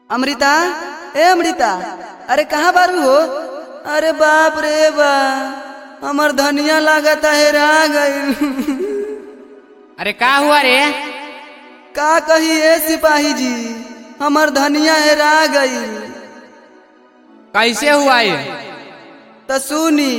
अमृता ए अमृता अरे कहाँ बारू हो अरे बाप रे बा हमर धनिया लागता हेरा गई अरे का हुआ रे का कही ए सिपाही जी हमर धनिया हेरा गई कैसे हुआ ये त सुनी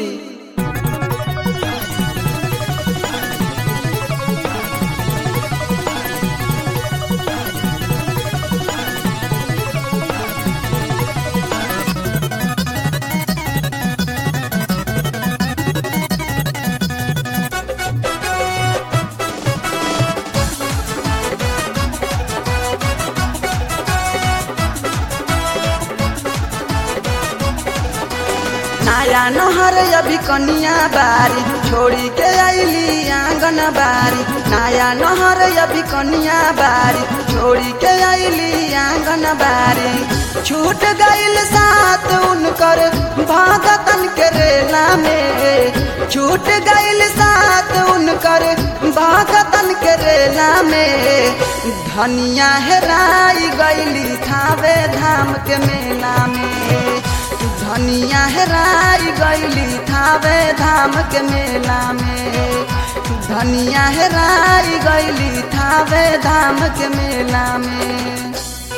नया नहर अभी कनिया बारी छोड़ी के आईली आंगन बारी नया नहर अभी कनिया बारी छोड़ी के आईली आंगन बारी छूट गईल साथ उनकर भागतन के रेला में छूट गईल साथ उनकर भागतन के रेला में धनिया हेराई गईली थावे धाम के मेला में धनिया हेराई गईली थावे धाम के मेला में धनिया हेराई गईली थावे धाम के मेला में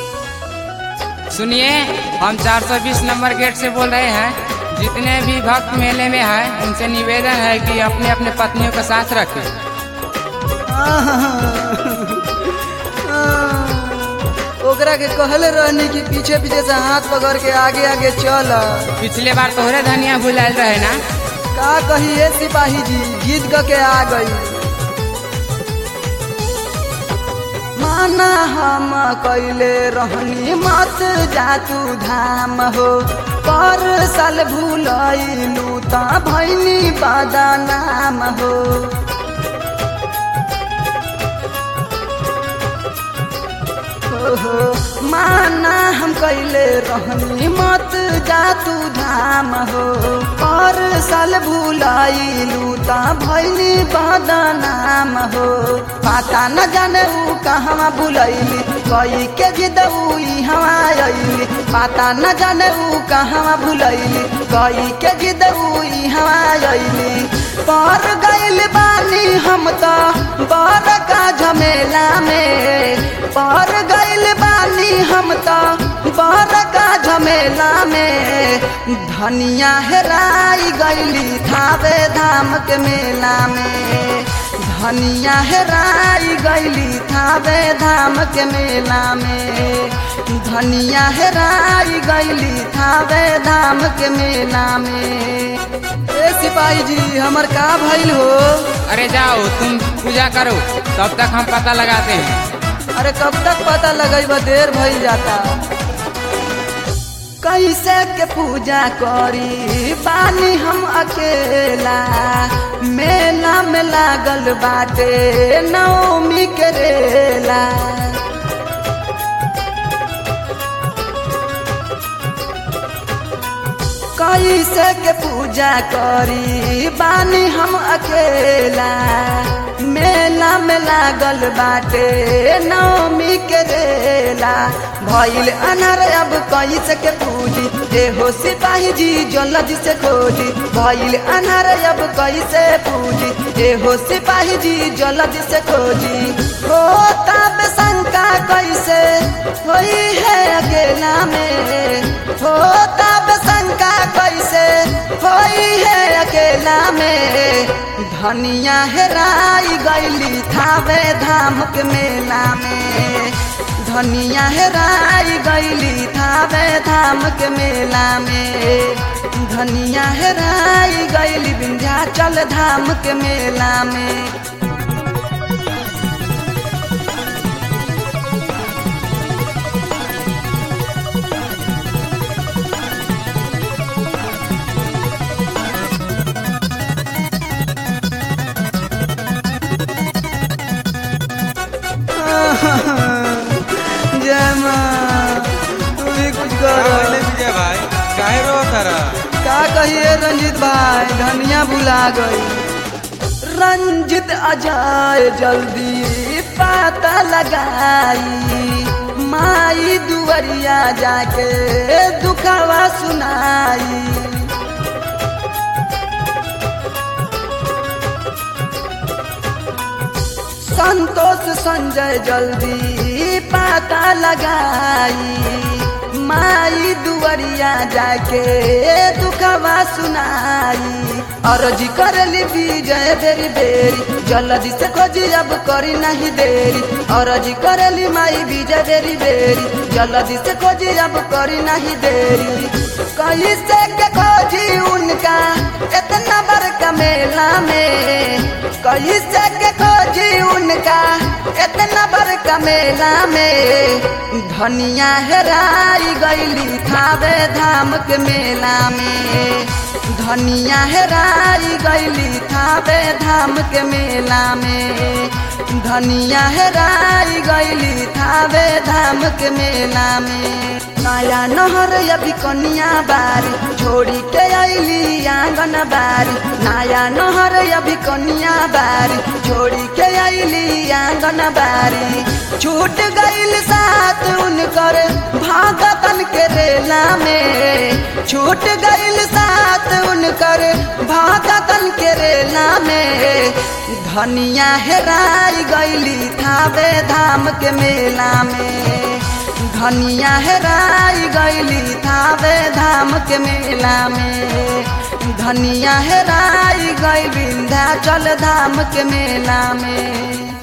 सुनिए हम 420 नंबर गेट से बोल रहे हैं जितने भी भक्त मेले में हैं उनसे निवेदन है कि अपने अपने पत्नियों का साथ रखें ओकरा के कहले रहनी कि पीछे पीछे से हाथ पकड़ के आगे आगे चल पिछले बार तोहरे धनिया भुलायल रहे ना का कही ए सिपाही जी जीत ग के आ गई माना हम कैले रहनी मत जातू धाम हो पर साल भूलैलू त भैनी बदनाम हो हो माना हम कैले रहनी मत जातू धाम हो पर साल भूलैलू त भैनी बदनाम हो पता न जाने ऊ कहवा भूलैली कई के जिद ऊ हवा अइली पता न जाने ऊ कहवा भूलैली कई के जिद ऊ हवा अइली पर गइल बानी हम त बर का झमेला में पर गइल बानी हम त बर का झमेला में धनिया हेराई गइली थावे धाम के मेला में धनिया हेराई गइली थावे धाम के मेला में धनिया हेराई गइली थावे धाम के मेला में ए सिपाही जी हमर का भइल हो अरे जाओ तुम पूजा करो तब तक हम पता लगाते हैं अरे कब तक पता लगेब देर भइल जाता कैसे के पूजा करी पानी हम अकेला मेला में लागल बाटे नवमी के रेला कैसे के पूजा करी बानी हम अकेला मेला में लागल बाटे नवमी के रेला भइल अनर अब कैसे के पूजी जे हो सिपाही जी जल्दी से खोजी भइल अनर अब कैसे पूजी जे हो सिपाही जी जल्दी से खोजी हो तब शंका कैसे होई है अकेला में हो तब शंका कैसे होई है अकेला में धनिया हेराई गईली थावे धाम के मेला में धनिया हेराई गईली थावे धाम के मेला में धनिया हेराई गईली विंध्याचल धाम के मेला में जय माँ तू भी कुछ करो बोले विजय भाई काहे रो तारा का कहिए रंजित भाई धनिया भुला गई रंजित अजाए जल्दी पता लगाई माई दुआ दुवरिया जाके दुखवा सुनाई संतोष संजय जल्दी पता लगाई माई दुवरिया जाके दुखवा सुनाई अर्जी करली विजय बेरी बेरी जल्दी से खोजी अब करी नहीं देरी अर्जी करली माई विजय बेरी बेरी जल्दी से खोजी अब करी नहीं देरी कहीं से के खोजी उनका इतना बड़का मेला में कहीं से के खोजी उनका इतना बड़का मेला में धनिया हेराई गईली थावे धाम के मेला में धनिया हेराई गईली थावे धाम के मेला में धनिया हेराई गईली थावे धाम के मेला में नया नहर अभी कनिया बारी छोड़ी के अली आंगन बारी नया नहर अभी कनिया बारी छोड़ी के अली आंगन बारी छूट गईल साथ उनकर भागतन के रेला में छूट गईल साथ उनकर भागतन के रेला में धनिया हेराई गईली थावे धाम के मेला में धनिया हेराई गईली थावे धाम के मेला में धनिया हेराई गई विंध्याचल धाम के मेला में